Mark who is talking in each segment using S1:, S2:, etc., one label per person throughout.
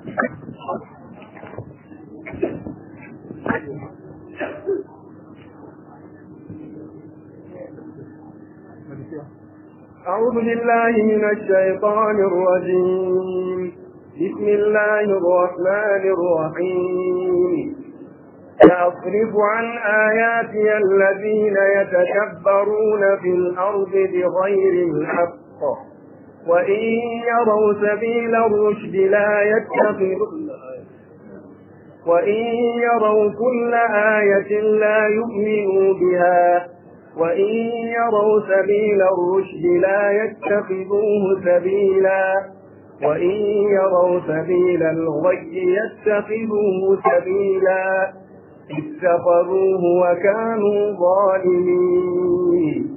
S1: أعوذ بالله من الشيطان الرجيم بسم الله الرحمن الرحيم سأصرف عن آياتي الذين يتكبرون في الأرض بغير الحق وإن يروا سبيل الرشد لا يتخذون وإن يروا كل آية لا يؤمنوا بها وإن يروا سبيل الرشد لا يتخذوه سبيلا وإن يروا سبيل الغي يتخذوه سبيلا اتخذوه وكانوا ظالمين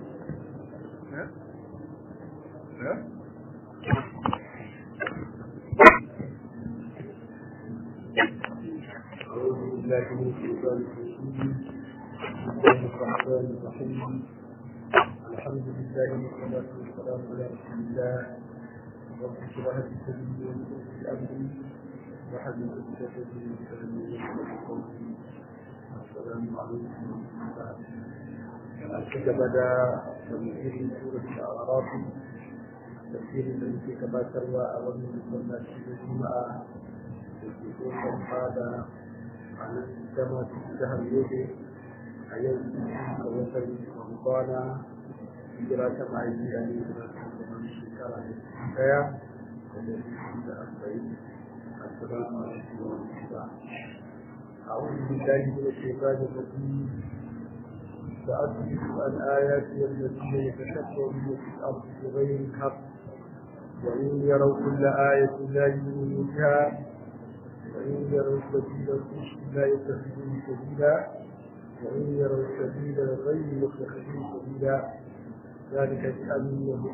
S2: أعوذ بالله من الشيطان الرجيم بسم الله الرحمن الرحيم الحمد لله والصلاة والسلام على رسول الله رب اشرح لي صدري ويسر لي أمري واحلل عقدة من لساني يفقهوا قولي السلام عليكم ورحمة الله أشهد بدا تفسير سورة الأعراف تفسير الذي كما تروى أولا من الجمعة يكون هذا على كما في الشهر يوجد أيام وصل رمضان هجرة معي أن من شكرا للحكاية السلام عليكم ورحمة الله أعوذ بالله من الشيطان الرجيم سأصرف عن آياتي الذين يتكبرون في الأرض بغير الحق وإن يروا كل آية لا يؤمنوا بها وإن يروا سبيل الرشد لا يتخذوه سبيلا وإن يروا سبيل الغي يتخذوه سبيلا ذلك بأنهم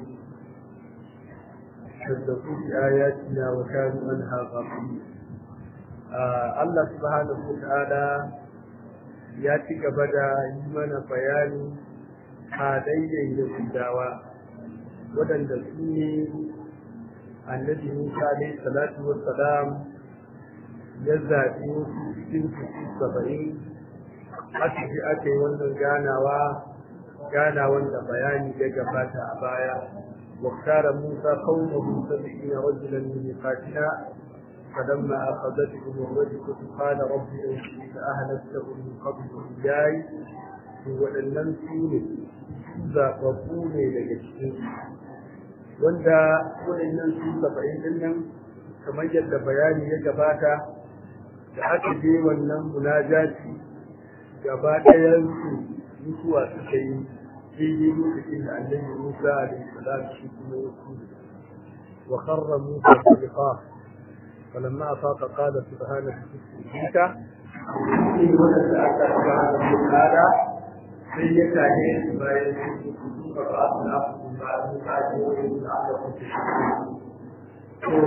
S2: كذبوا بآياتنا وكانوا عنها غافلين آه الله سبحانه وتعالى ya ci gaba da yi mana bayani halayyar Yahudawa waɗanda su ne annabi Musa alaihi salatu wassalam ya zaɓi wasu cikin kusu saba'in aka ji aka yi wannan ganawa ganawan da bayani ya gabata a baya واختار موسى قومه سبعين رجلا من ميقاتنا فلما أخذتهم الرجفة قال رب إني أهلكتهم من قبل إياي waɗannan su ne zaɓaɓɓu ne daga cikin wanda waɗannan su saba'in ɗin nan kamar yadda bayani ya gabata da aka je wannan munajati gaba ɗayansu mutuwa suka yi daidai lokacin da annabi Musa alaihi salam shi kuma ya kudu wa kharra Musa sadiqa falamma afaqa qala subhanaka bika in wannan da aka subhanahu wa ta'ala sai ya kare bayan su ba ba su na ba su ba ji wani da aka kuce to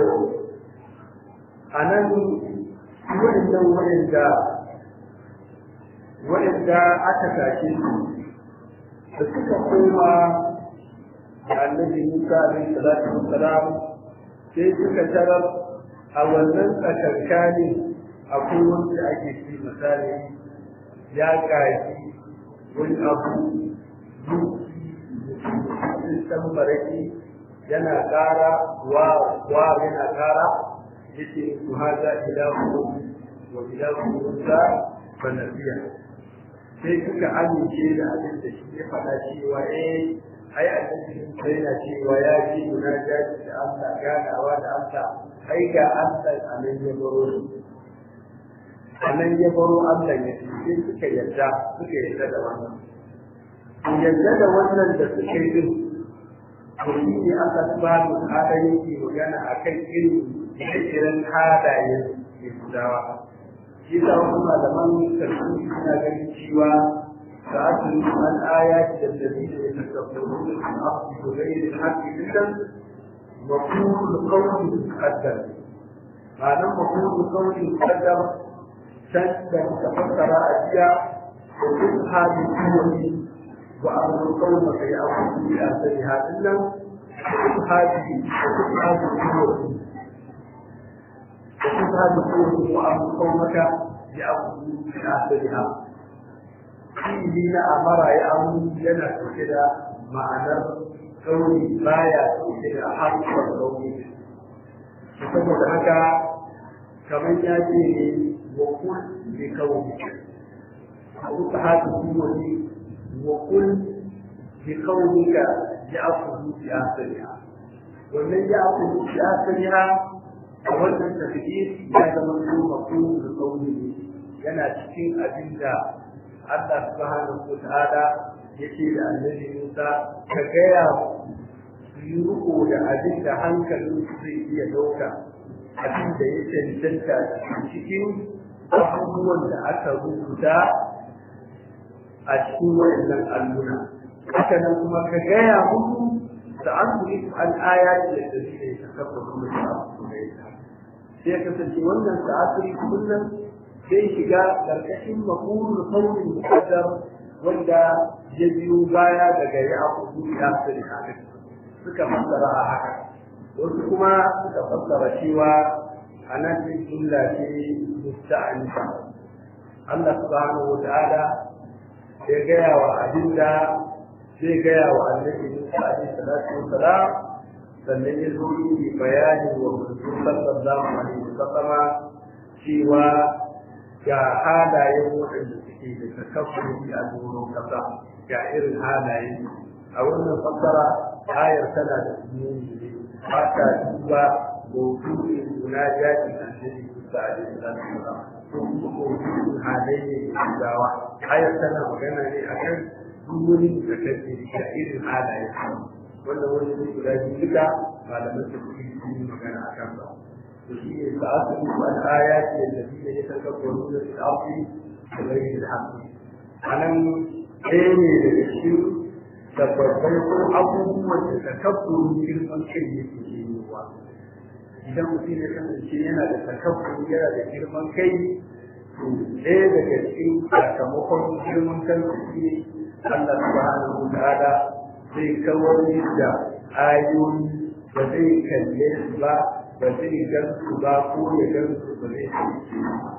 S2: anan waɗannan waɗanda waɗanda aka tashe su da suka koma da annabi Musa alaihi salatu wassalam sai suka tarar a wannan tsakankani akwai wanda ake ci misali ya kaji wani abu duki san baraki yana ƙara wa wa yana ƙara yace su haza ilahu wa ilahu Musa fa nasiya sai suka amince da abin da shi ya faɗa cewa eh ai annabi sai yana cewa ya ji munajati da Allah ganawa da Allah ai ga Allah anan ya baro shi anan ya baro Allah ya sai suka yarda suka yarda da wannan to yarda da wannan da suka yi din to shi ne Allah subhanahu wa ta'ala yake magana akan irin irin halayen Yahudawa shi sa wasu malaman tafsiri suna ganin cewa sa'atun an ayati da dalilin da takabbarun da su afi da gairi da haƙƙi dinnan mafhumul qawli muqaddar ma'anar mafhumul qawli muqaddar san da muka fassara a jiya da duk halin kiwoni wa amrul qawli kai abu bi asali hadin nan duk hali da duk halin kiwoni da su ta da kowace ko abu kaumaka ya abu da asaliha fi'ili na amara ya amu yana ɗauke da ma'anar kauri baya ɗauke da harkar kauri saboda haka kamar ya ce ne wa kul bi kauri abu ta haka kuma ne wa kul bi kaunika ya aku bi asaliha wannan ya aku bi asaliha a wannan tafiyar ya zama kuma kuma kauri yana cikin abin da Allah subhanahu wa ta'ala yake da annabi Musa ka gaya su yi riko da abin da hankalin su zai iya dauka abin da ya cancanta cikin abubuwan da aka rubuta a cikin wayannan alluna haka nan kuma ka gaya musu da an kuri an aya da da shi ne ka kafa kuma da abu da ya sai kasance wannan ta'asiri kullum sai shiga karkashin makulul qawlin muqaddar wanda ya biyo baya daga ya akudu ya sirri haka suka fassara a haka wasu kuma suka fassara cewa anan din jumla ce musta'anifa Allah subhanahu wa ta'ala ya gaya wa abinda zai gaya wa annabi Musa alaihi salatu wa salam sannan ya zo yi bayani wa manzon sallallahu alaihi wa sallama cewa ga halayen waɗanda suke da takabburi a doron kasa ga irin halayen a wannan fassara ayar tana da sununi ne ba ta duba mawdu'in munajati da annabi Musa alaihi salatu wasalam ko kuma mawdu'in halayen Yahudawa ayar tana magana ne akan duk wani takabburi ga irin halayen wannan wani ne guda biyu duka malaman su sun yi magana akan sa وفيه سأصرف عن آيات الذين يتكبرون في الأرض بغير الحق أنا أيني للشيء tabbatai ko abubuwan da takabbur girman kai yake yiwuwa idan mutum ya kasance yana da takabbur yana da girman kai to ɗaya daga cikin sakamakon girman kan shi ne Allah subhanahu wa ta'ala zai kawar da ayoyi ba zai kalle su ba ba zai gan su ba ko ya gan su ba zai sauke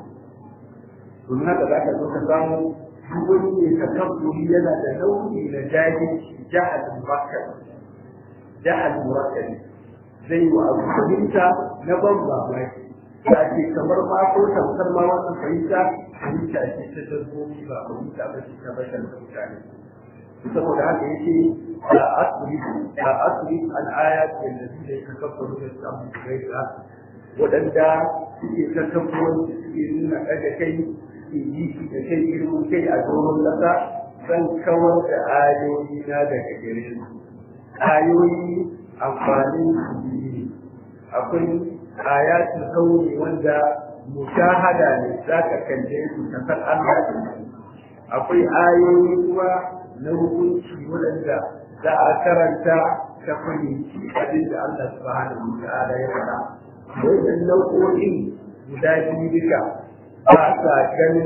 S2: domin haka za ka zo ka samu duk wani mai takabburi yana da nau'i na jahilci jahal murakkab jahal murakkab zai wa abu fahimta na ban mamaki ta ce kamar ma ko tamkar ma wannan fahimta fahimta ce ta dabbobi ba fahimta ba ce ta bashar da mutane saboda haka yake la asrif la asrif al ayat allati yatakabbaru fi al-ardi ghayra wadanda suke takabburan suke nuna daga kai suke yi da kai girman kai a doron kasa zan kawar da ayoyi na daga gare su ayoyi amfanin su biyu akwai ayatul kauni wanda mushahada ne za ka kalle su ka san Allah akwai ayoyi kuma na hukunci waɗanda za a karanta ta fahimci abin da Allah subhanahu wa ta'ala ya faɗa wannan nau'o'in guda biyu duka ba sa ganin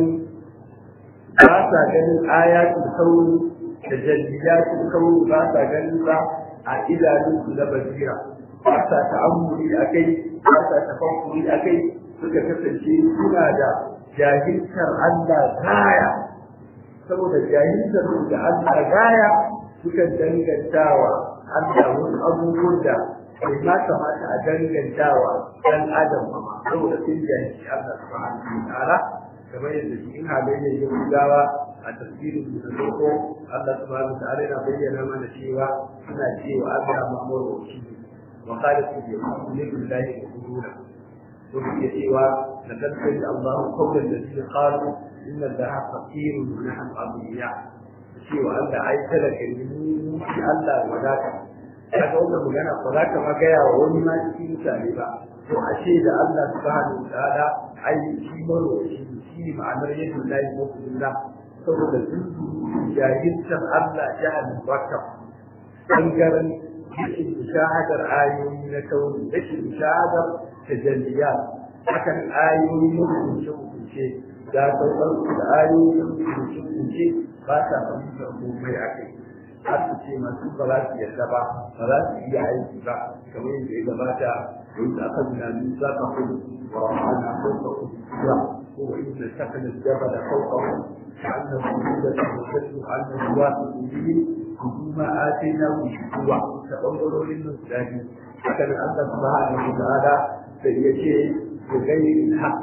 S2: ba sa ganin ayatul kauni da jalliyatul kauni ba sa ganin ba a idanunsu na basira ba sa ta'ammuli a kai ba sa tafakkuri a kai suka kasance suna da jahiltar Allah gaya saboda jahiltar da Allah gaya suka dangantawa Allah wasu abubuwan da bai ma kamata a dangantawa dan adam ba saboda sun jahilci Allah subhanahu wa ta'ala kamar yadda cikin halayyar Yahudawa a tafsirin da zoko Allah subhanahu wa ta'ala yana bayyana mana cewa suna cewa Allah mamurwaci wa qalat al-yahud lillahi quluna to suke cewa laqad sami Allah qawla alladhina qalu inna allaha faqirun wa nahnu aghniya cewa Allah ai talaka ne mu shi Allah wadata kaga wannan magana ba za ka ma gaya wa wani ma cikin mutane ba to ashe da Allah subhanahu wa ta'ala ai shi marwaci shi ma'anar yadda lahi mafi saboda sun jahilcin Allah jihar Bakar ɓangaren rashin shahadar ayoyi na kauri rashin shahadar tajalliya hakan ayoyi na hukunce-hukunce da sauran su da ayoyi na hukunce-hukunce ba sa fahimtar komai a kai har su ce masu ba za su yarda ba ba za su iya aiki ba kamar yadda ya gabata wanda aka nuna min za ka kudu wa rahana fauka kudu kuwa ko wa inda sakana jaba da fauka kudu كأنه مولد وتدل أنه واثق به كما آتيناه شكوى تقولوا للمسلمين كان الله سبحانه وتعالى سيجي بغير الحق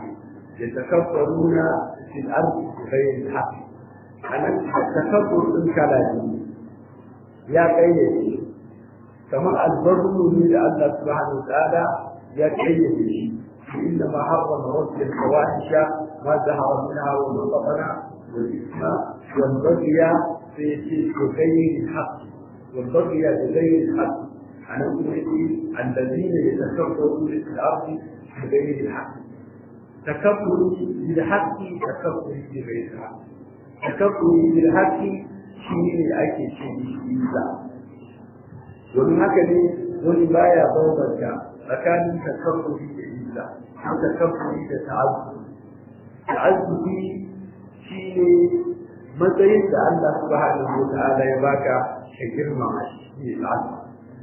S2: يتكبرون في الأرض بغير الحق أنا التكبر من كلامي يا قيدي كما البر من الله سبحانه وتعالى يا قيدي إنما حرم رب الفواحش ما ظهر منها وما بطن والإثم والبغي في بغير الحق والبغي بغير الحق أنا أقول الذين يتكبرون في الأرض بغير الحق تكبر بالحق تكبر بغير الحق تكبر بالحق شيء أكي شيء إلا ومن هكذا wani baya bambanta tsakanin takabburi da illa ko takabburi da ta'azzubi ta'azzubi shi ne matsayin da Allah subhanahu wa ta'ala ya baka ka girma shi ne al'adu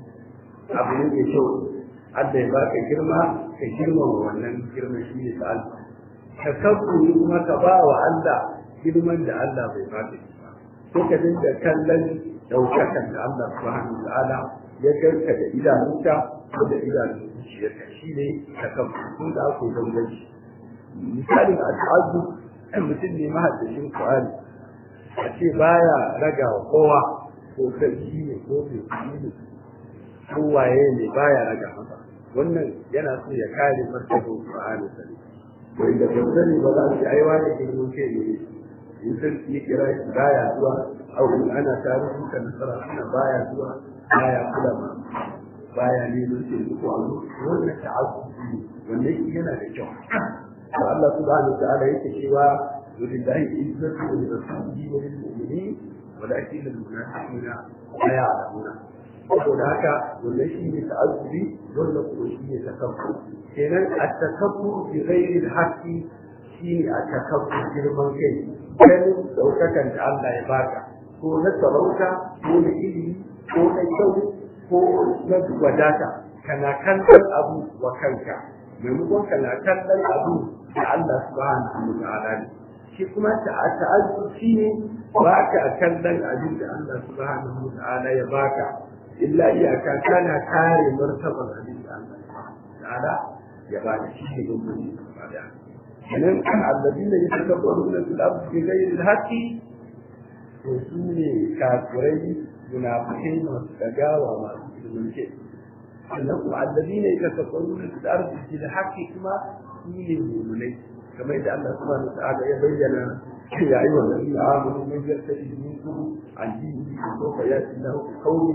S2: abu ne mai kyau Allah ya baka girma ka girma wannan girma shi ne al'adu ka kabburi kuma ka ba wa Allah girman da Allah bai baka shi ba ko ka dinga kallon daukakan da Allah subhanahu wa ta'ala ya garka da idanunka ko da idanun zuciyarka shi ne ka kabburi da aka yi danganci misalin al'adu ɗan mutum ne mahaddashin Qur'ani a ce baya raga wa kowa ko sarki ne ko mai ne ko waye ne baya raga masa wannan yana so ya kare martabar Qur'ani sani wanda ba sani ba za su ai wani ke mun ke ne in sarki ya kira shi baya zuwa au in ana tarihi ka nasara ana baya zuwa baya kula ma baya neman sai ko azu wannan ta'azzubi wannan yana da kyau Allah subhanahu wa ta'ala yake cewa ولله عزة ولرسوله وللمؤمنين ولكن المنافقين لا يعلمون saboda haka wannan shi ne ta'azzubi wannan kuma shi ne takabbur kenan at-takabbur bi ghairi al-haqqi shi ne at-takabbur girman kai ganin daukakan da Allah ya baka ko na sarauta ko na ilimi ko na kyau ko na wadata kana kallon abu wa kanka maimakon kana kallon abu da Allah subhanahu wa ta'ala ne shi kuma ta'azzur shi ne ba ka kallon abin da Allah subhanahu wa ta'ala ya baka illa iyaka kana kare martabar abin da Allah ta'ala ya baka shi ne gumbin da kenan kan alladina yatakabbaruna fil ardi bighayri al-haqqi to su ne kafirai munafikai masu dagawa masu ilminke sannan kuma alladina yatakabbaruna fil ardi bil haqqi kuma su ne mu'minai kamar yadda Allah subhanahu wa ta'ala ya bayyana ya yi wa nabi amanu man yartadi minkum an dinihi fa sawfa yati lahu bi qawli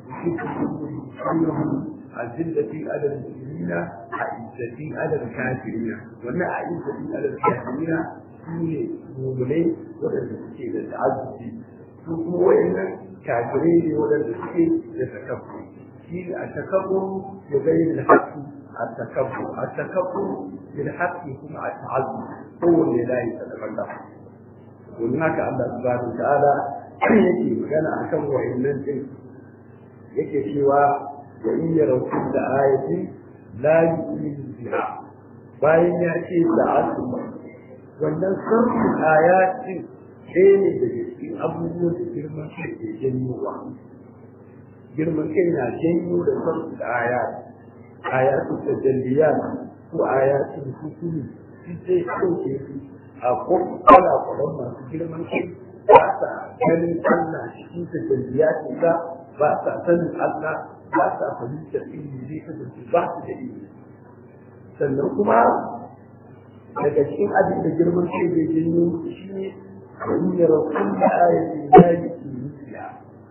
S2: yuhibbuhum azillati ala al-muslimina a'izzati ala al-kafirina wannan a'izzati ala al-kafirina shine mu'minai wadanda suke da ta'azzubi su kuma wayannan kafirai ne wadanda suke da takabbu shi ne a takabbu ya bayyana haƙƙi التكبر التكبر بالحق كما التعظم هو اللي لا يتتبع وهناك الله سبحانه وتعالى yake magana akan wa'annan din yake cewa wa in yaraw kulla ayatin la yu'minu biha bayan ya ce sa'atu wannan sarfin ayatin ɗaya ne daga cikin abubuwan da girman kai ke janyowa girman kai na janyo da sarfin ayatin آيات التجليات وآيات الحكم في شيء كوكي أقول ولا قلنا في كل من شيء باسا كان الله في تجليات الله باسا سن الله باسا فليس إلي ذي تجلي باسا جليل sannan kuma daga cikin abin da girman kai bai janyo shi ne wani ya rasu da ayatin da ya ke nufiya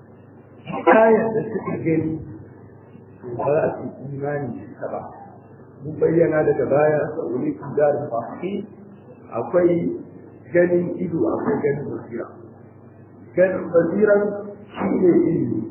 S2: ayar da suka gani ba za su imani da ita ba mun bayyana daga baya sauri ku da fahi akwai ganin ido akwai ganin basira ganin basiran shi ne ilimi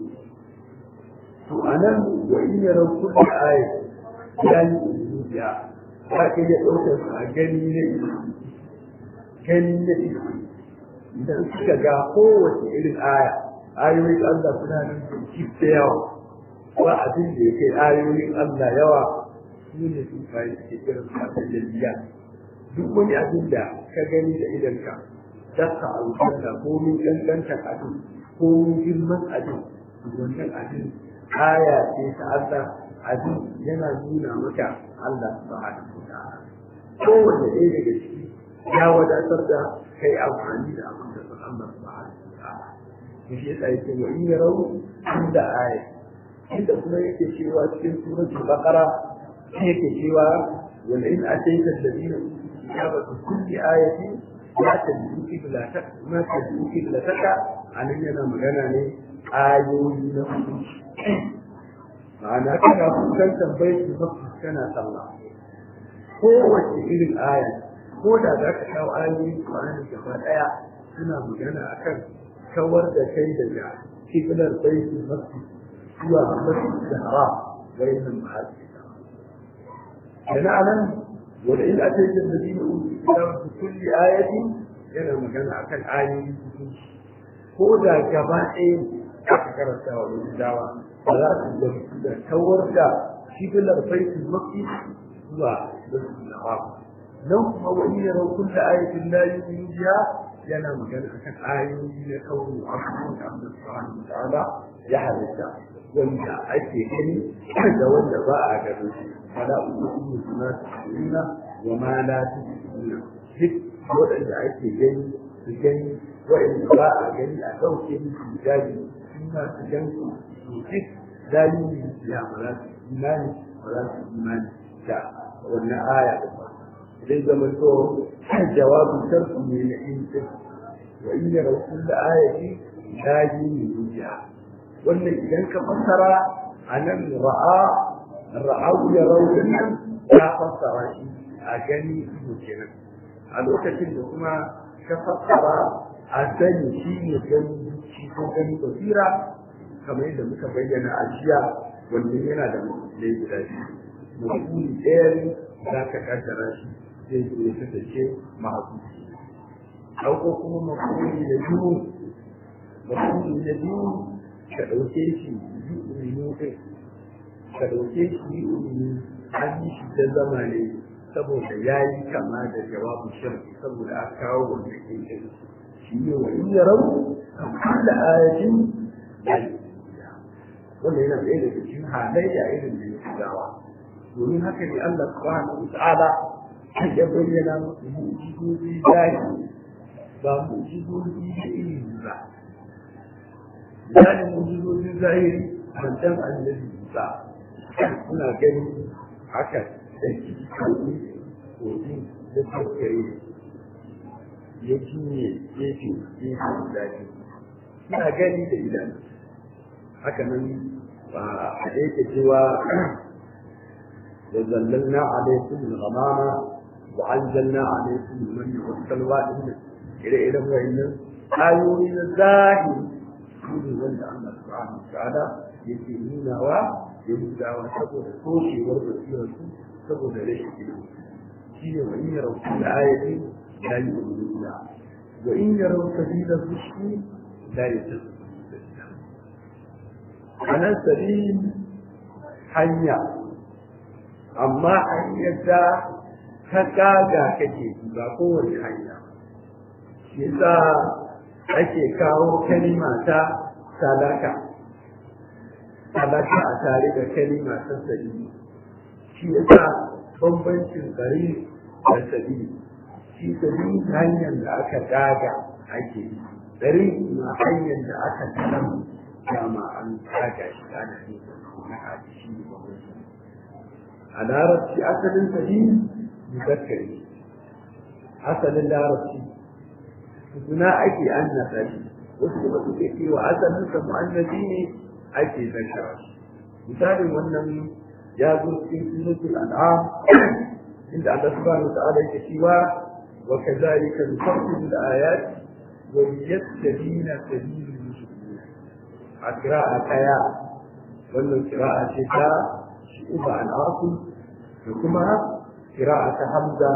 S2: to anan wa in yara kullu ayat ya yi zuciya ba ka iya ɗaukar su a gani na ido gani na ido idan suka ga kowace irin aya ayoyin Allah suna nan da da yawa ba abin da ya kai ayoyin Allah yawa su ne su bayi suke kiran su a jalliya duk wani abin da ka gani da idanka daka aljanna ko min kankantar abin ko min girman abin wannan abin aya ce ta Allah abin yana nuna maka Allah subhanahu wa ta'ala kowanne ɗaya daga ciki ya wadatar da kai amfani da abin da sun Allah subhanahu wa ta'ala shi yasa yake wa in yarau inda aya inda kuma yake cewa cikin suratul baqara yake cewa wal in atayta alladhina kitaba kulli ayatin la tad'u qiblatak ma tad'u qiblataka anan yana magana ne ayoyi na hukunci ma'ana kana fuskantar baiti mafi kana sallah kowace irin aya ko da za ka kawo ayoyin Qur'ani gaba daya suna magana akan kawar da kai daga kiblar baiti mafi zuwa mafi da haram bayanan ma'asi da anan wanda in aka yi da dina uku kulli ayati yana magana akan ayoyi ko da gaba ɗaya aka karanta wa dawa ba za su gamsu da kawar da kiblar baiti mafi zuwa mafi da haram nan kuma wani ya raukun da ayatin la yu'minu biha yana magana akan ayoyi na kawo abubuwan da Allah subhanahu wa ta'ala ya halitta wanda ake gani da wanda ba a gani fala uqsimu bima tusiruna wa ma la tusiruna duk waɗanda ake gani su gani waɗanda ba a gani a ɗauke musu hijabi sun ma su gan su duk dalili ya ba za su imani ba za su imani da wannan aya da ba zai zama to jawabin sarki ne na intin wa in yara kullu ayati la yu'minu wannan idan ka fassara anan ra'a ra'au ya raudin nan ya fassara shi a gani ido kenan a lokacin da kuma ka fassara a sani shi ne gani shi ko gani basira kamar yadda muka bayyana a jiya wannan yana da mutum guda biyu mutum ɗaya za ka kaddara shi zai zo ya kasance mahaifin ɗauko kuma mafuli da biyu mafuli da biyu ka ɗauke shi yi umini ɗin ka ɗauke shi yi umini an yi shi ta zama ne saboda ya yi kama da jawabin shirki saboda a kawo wanda ke ɗin shi ne wa in ya rau a kulla ayatin wanda yana ɗaya daga cikin halayya irin da ya fi gawa domin haka ne Allah subhanahu wa ta'ala ya bayyana musu mu'jizozi zahiri ba mu'jizozi da ilimi ba misalin mu'jizozin zahiri mantan annabi Musa suna gani haka da kitabun kogi da tattare ya cinye gefe gefe guda biyu suna gani da idan haka nan ba a yake cewa وظللنا عليكم الغمام وعزلنا عليكم المن والسلوى إلى إلى وإن آيوين الزاهي كل وند الله سبحانه وتعالى يسيرون و يمدع وسبب الكوشي والبصيرة سبب ليش شيء وإن يروا كل آية لا يؤمنون بها وإن يروا سبيل الرشد لا يتخذون على سبيل حيا amma hanyar da ta kaga kake ba kowace hanya shi yasa ake kawo kalima ta sadaka sadaka a tare da kalima ta sabi shi yasa bambancin gari da sabi shi sabi hanyar da aka daga ake yi gari ma hanyar da aka talam dama an daga shi ana yin na haji shi ne bambancin a larabci asalin sahi muzakkari asalin larabci suna ake annasa shi wasu kuma suke cewa asalin sa mu'annabi ne ake zakara misalin wannan ya zo cikin suratul an'am inda Allah subhanahu wa ta'ala yake cewa wa kadhalika nufassilu al-ayat wa liyastabina sabilul mujrimin a qira'a kaya wannan qira'a ce ta uba al'asim da kuma kira'ata hamza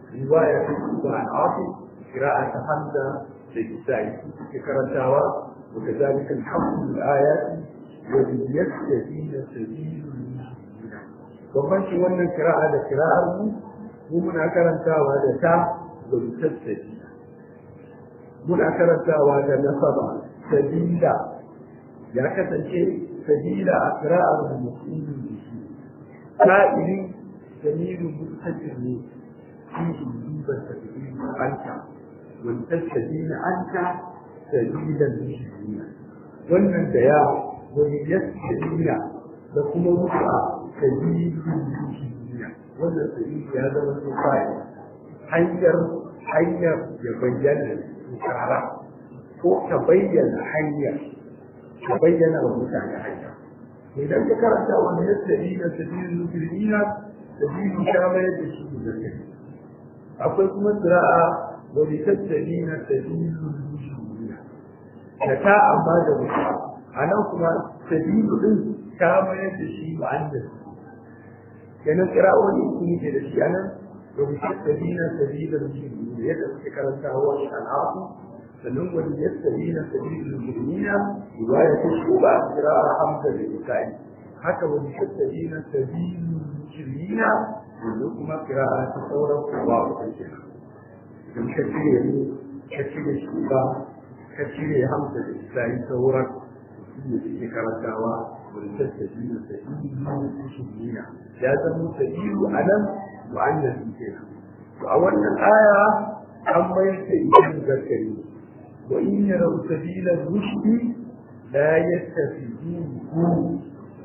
S2: riwaya ta uba al'asim kira'ata hamza da isa'i suke karantawa wa وكذلك الحق الآيات وليستبين سبيل bambanci wannan kira'a da kira'ar mu mu muna karantawa da ta da mutassadi muna karantawa da nasaba sabila ya kasance sabila a kira'ar mu musulmi da shi sa'ili dalilin mutassadi ne shi duba sabili anta والتسبيل أنت سبيل المسلمين wannan da ya wani yasirina da kuma mutuwa sabilin musulmiya wannan sabili ya zama su fa'i hanyar hanyar ya bayyana tsara ko ta bayyana hanyar ta bayyana wa mutane hanya idan ka karanta wani yasirina sabilin musulmiya sabilin ta mayar da shi da akwai kuma tsira'a ولتستبين سبيل المجرمين لتا أما دمشق أنا كما سبيل إن كما يدشي وعند كان قراءة يكون يدشي أنا ولتستبين سبيل المجرمين يدعو كرنتا هو الشنعاط فنم وليستبين سبيل المجرمين رواية الشعوبة قراءة حمزة للبكائي حتى ولتستبين سبيل المجرمين ولكما قراءة تصورة وقوة الجنة in ka cire ni ka cire shi ba ka cire hamsa da isra'i sauran shi ne suke karantawa wani tattabi na sabilu shirina ya zama sabilu a nan mu'annas kenan to a wannan aya an mayar da ita zakari wa in yarau sabila rushdi la yattafiduhu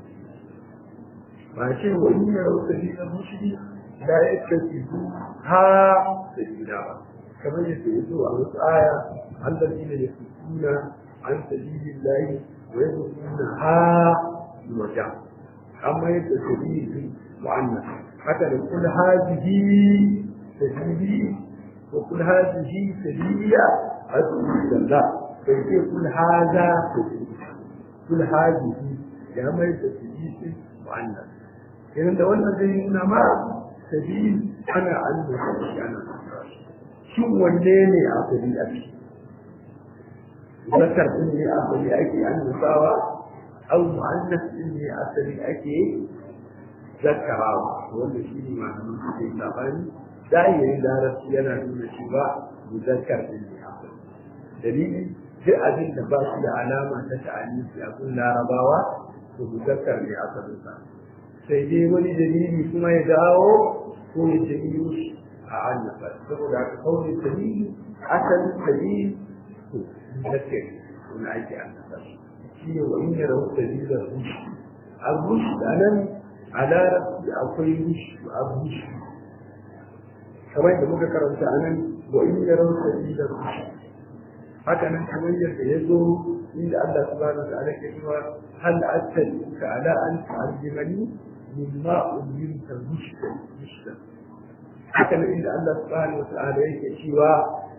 S2: ba ce wa in yarau sabila rushdi la yattafiduhu ha sabila ba kamar yadda ya zo a wasu aya allazi ne yasukuna an sabilillahi wa yasukuna ha waja amma yadda sabili mu'annas haka da kul hadhihi sabili wa kul hadhihi sabiliya adu billah bai ce kul hadha sabili kul hadhihi ya mai da sabili mu'annas idan da wannan zai nuna ma sabili ana an da shi ana shin wanne ne asali a ciki zakar din ne asali ake annabawa au mu'annas din ne asali ake zakarawa wanda shi ne malamin su ke sabani zahirin larabci yana nuna cewa muzakkar din ne asali dalili duk abin da ba su da alama ta ta'anisi a kun larabawa to muzakkar ne asalin sa sai dai wani dalili kuma ya dawo ko ya janyo shi a annaba saboda haka kawai dalili asalin dalili to muzakkar wani ake annaba shi ne wa in yara dalilan rushi al-rushi a nan a larabci akwai rushi a rushi kamar da muka karanta a nan wa in yara dalilan rushi haka nan kamar yadda ya zo inda Allah subhanahu wa ta'ala ke cewa hal attabi'uka ala an tu'allimani mimma ulimta rushdan rushdan haka nan inda Allah subhanahu wa ta'ala yake cewa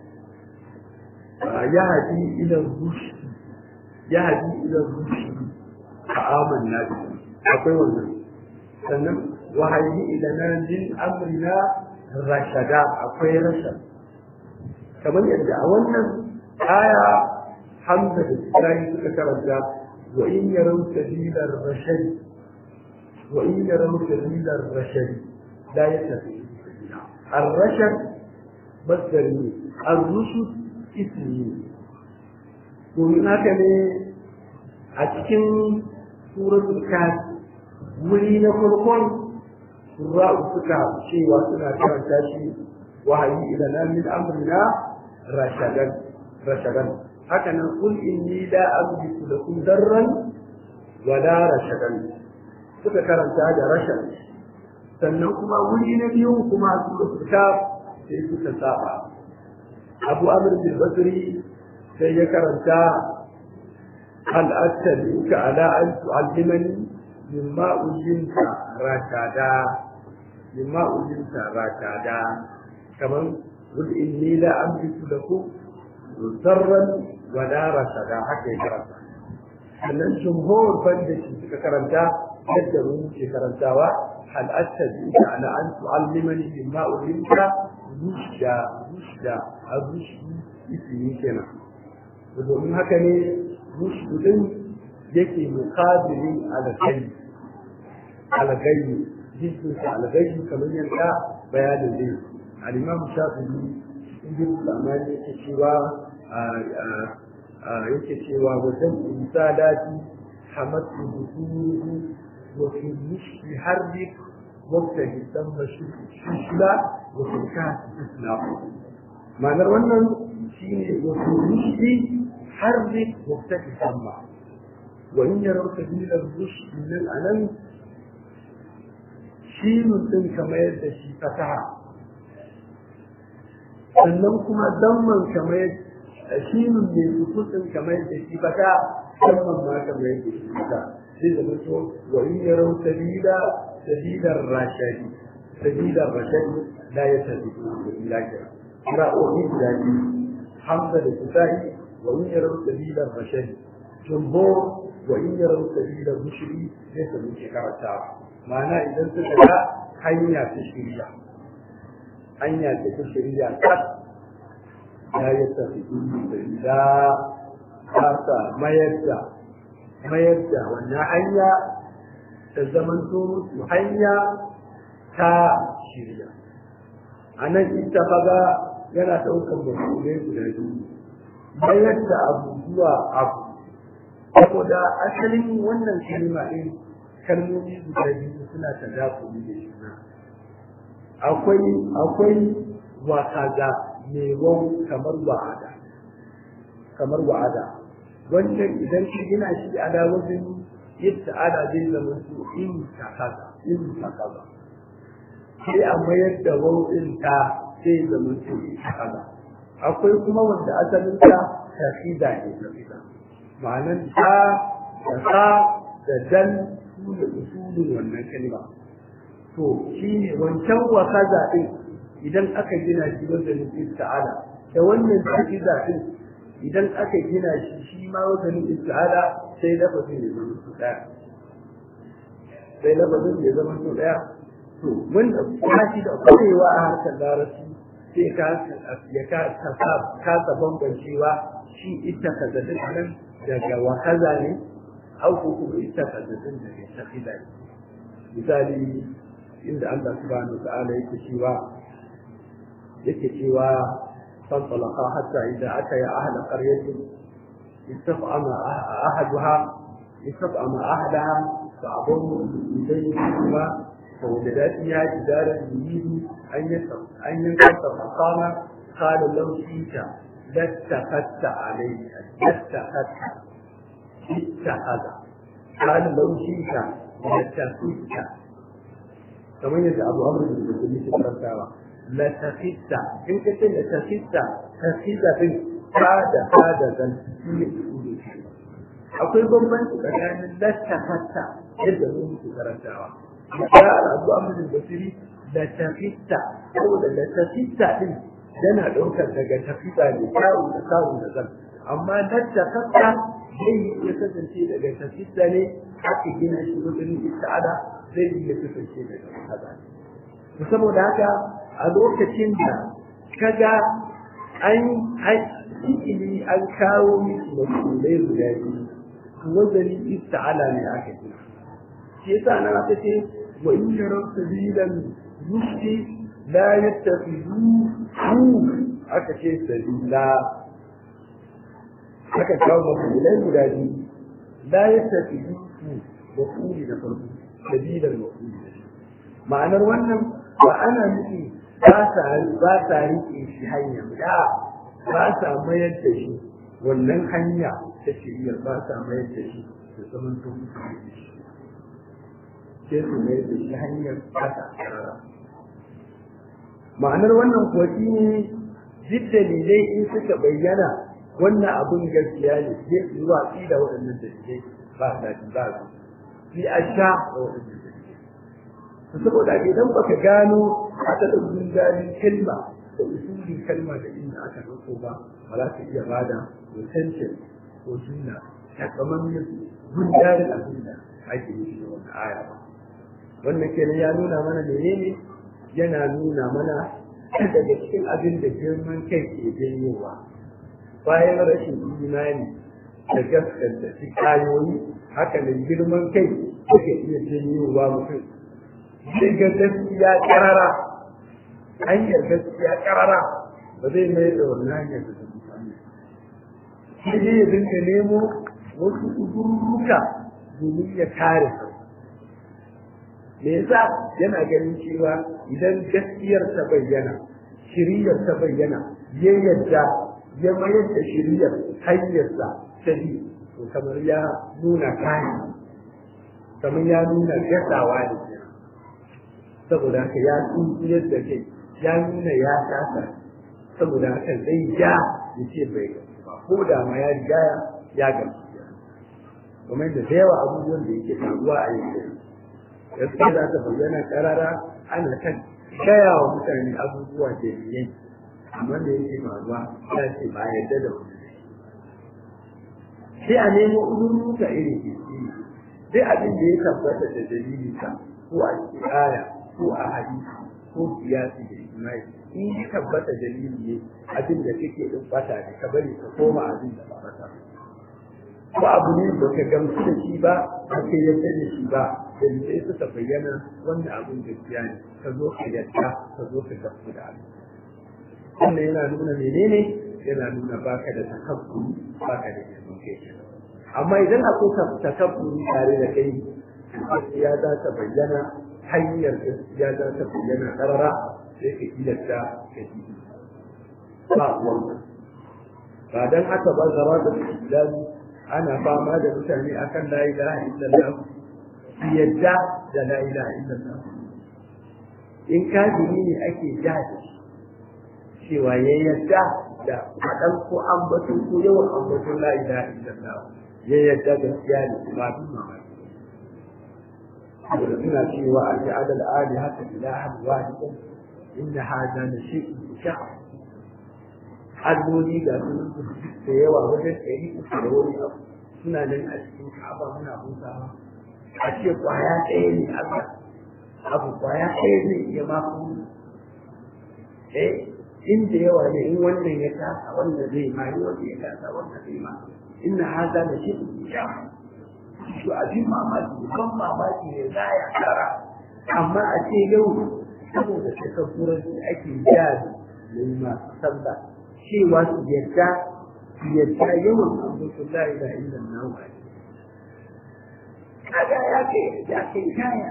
S2: ya hadi ila rushd ya hadi ila rushd fa amanna bi akwai wannan sannan wa hadi ila min amrina rashada akwai rashad kamar yadda a wannan aya hamza da isra'i suka karanta wa in yarau sabilar rashad wa in yarau sabilar rashad la yattabi الرشد مصدر الرشد اسمي domin haka ne a cikin suratul kafi wuri na farkon sura'u suka cewa suna karanta shi wahayi ila min amrina rashadan rashadan haka nan kul inni la amliku lakum darran wa la rashadan suka karanta da rashad sannan kuma wuri na biyu kuma suratul kaf sai suka saba abu amr bin basri sai ya karanta hal attabi'uka ala an tu'allimani mimma ujinta rakada mimma ujinta rakada kaman قل إني لا أملك لكم ضرا ولا رشدا حتى يكرمتا sannan jumhur banda shi suka karanta yadda mu ke karantawa hal attabi'uka ala an tu'allimani mimma ulimta rushda rushda arushi ismi kenan domin haka ne mushkudin yake mukabilin algayi algayi jikin sa algayi kamar yadda bayanin zai al-imam shafi'i cikin zamani yake cewa yake cewa wajen insadati hamatu bukuruhu wa fi mushki harbi wabtahi damma shishla wa fi kasi islam ma'anar wannan shine wa fi mushki harbi wabtahi damma wa in yarau sabila rushd min al-anan shinun din kamar yadda shi fataha sannan kuma damman kamar shinun mai sukutun kamar yadda shi fata damman ma kamar yadda shi fata sai da mutu wa in yarau sabila sabilar rashadi sabilar rashadi la ya tabi ila kira kira ohi guda biyu hamza da kisahi wa in yarau sabilar rashadi jumbo wa in yarau sabilar mushri sai su muke karantawa ma'ana idan suka ga hanya ta shirya hanya ta ta shirya kat ya yi tafi da ba sa mayar da mayar da wannan hanya ta zamanto musu hanya ta shirya a nan ita faga yana ɗaukar musulmai guda biyu mayar da abu zuwa abu saboda asalin wannan kalma ɗin kalmomi guda biyu suna ta dakuli da juna akwai akwai wakaga mai kamar wa'ada kamar wa'ada wannan idan ka gina shi a da wajen yadda ana zai zama su in ta kaza in ta kaza sai a mayar da wau'in ta zai zama su in ta kaza akwai kuma wanda asalin ta tafida ne tafida ma'anan ta da ta da dan su da usulun wannan kalma to shine wancan wa kaza din idan aka gina shi wajen ista'ala da wannan tafida din idan aka gina shi shi ma wajen ista'ala sai lafazin ya zama su daya sai lafazin ya zama su daya to wanda kuma shi da kwarewa a harkar larabci sai ka ya ka kasa bambancewa shi ita kazadin nan daga wakaza ne au ko kuma ita kazadin daga tafida ne misali inda Allah subhanahu wa ta'ala yake cewa yake cewa فانطلقا حتى إذا أتيا أهل قرية استطعم أحدها استطعم أهلها فأظن إليهما فوجدا فيها جدارا يريد أن ينقص فقام قال لو شئت لاتخذت عليه لاتخذت اتخذ قال لو شئت لاتخذت كما يدعى أبو عمرو بن الجليل في la tafitta in ka ce la tafitta tafida din fada fada zan ne akwai bambanci tsakanin la tafatta yadda mun muke karantawa ya al'adu amurin basiri la tafitta saboda la tafitta din yana ɗaukar daga tafida ne kawo da kawo da zan amma la tafatta zai iya kasance daga tafitta ne aka gina shi wajen ista'ada zai iya kasance daga hada saboda haka a lokacin da kaga an ilimi an kawo miki masulai guda biyu wazani ista'ala ne aka ce shi yasa nan aka ce wa in yaraw sabilan rushdi la yattakhidhu hu aka ce sabila aka kawo masulai guda biyu la yattakhidhu hu wa kuli da farko sabilan wa kuli ma'anar wannan ba ana nufi ba sa rike shi hanya da ba sa mayar da shi wannan hanya ta shirya ba sa mayar da shi da zaman to musu da shi sai su mayar da shi hanyar kasa ma'anar wannan kuwa shi ne duk dalilai in suka bayyana wannan abun gaskiya ne sai su yi watsi da waɗannan dalilai ba sa ba su sai a sha da waɗannan dalilai saboda idan baka gano aka ɗaukin gani kalma da usulin kalma da inda aka ɗauko ba ba za ka iya bada mutuncin ko sunna takamammen gundarin abin da ake nufi da wannan aya ba wannan kenan ya nuna mana menene yana nuna mana daga cikin abin da girman kai ke janyowa bayan rashin imani da gaskanta shi kayoyi haka da girman kai suke iya janyowa mutum sai ga gaskiya karara hanyar gaskiya karara ba zai mai da wannan hanyar da ta mutane sai dai ya dinga nemo wasu kudurruka domin ya kare su me yasa yana ganin cewa idan gaskiyar ta bayyana shiriyar ta bayyana ya yadda ya mayar da shiriyar hanyarsa ta bi to kamar ya nuna kayan kamar ya nuna gasawa ne saboda haka ya tsuntsiyar da kai ya nuna ya kasa saboda haka zai ja ya ce bai ba ko da ma ya riga ya gamsu kamar da da yawa abubuwan da yake faruwa a yanzu gaskiya za ta bayyana karara ana kan gaya wa mutane abubuwa da yayi amma da yake faruwa ya ce ba yadda da wani sai a nemo uzurruka iri iri sai abin da ya tabbata da dalili ka ko a aya ko a hadisi ko siyasi da ijma'i in ya tabbata dalili ne abin da kake din fata ne ka bari ka koma abin da ba fata ko abu ne da ka gamsu da shi ba ba ka yarda da shi ba dalilai suka bayyana wannan abin gaskiya ne ka zo ka yarda ka zo ka tafi da abin wannan yana nuna menene yana nuna baka da takabburi baka da girman kai amma idan akwai takabburi tare da kai gaskiya za ta bayyana hanyar gaskiya za ta bayyana karara sai ka ilasta ka ji ba wannan ba dan haka ba zama da islam ana fama da mutane akan la ilaha illallah su yadda da la ilaha illallah in kafiri ne ake ja da shi cewa ya yadda da kaɗan ko ambaton ko yawan ambaton la ilaha illallah ya yadda gaskiya ne ba bin mamaki saboda suna cewa a ja'ala al'ali haka ilahan wahidan inna hada la shay'un sha'a alloli ga sunan da yawa wajen ɗari uku da wani abu suna nan a cikin ka'aba muna hutawa a ce kwaya ɗaya ne Allah abu kwaya ɗaya ne ya ma kuma eh inda yawa ne in wannan ya kasa wannan zai ma in wannan ya kasa wannan zai ma inna haza da shi ya shi abin mamaki ban mamaki ne za ya kara amma a ce yau saboda takabburanci ake jari da yi masu sallah cewa su yadda su yadda yawan abokin la ilaha illallah wa kaga ya ce ya ce kaya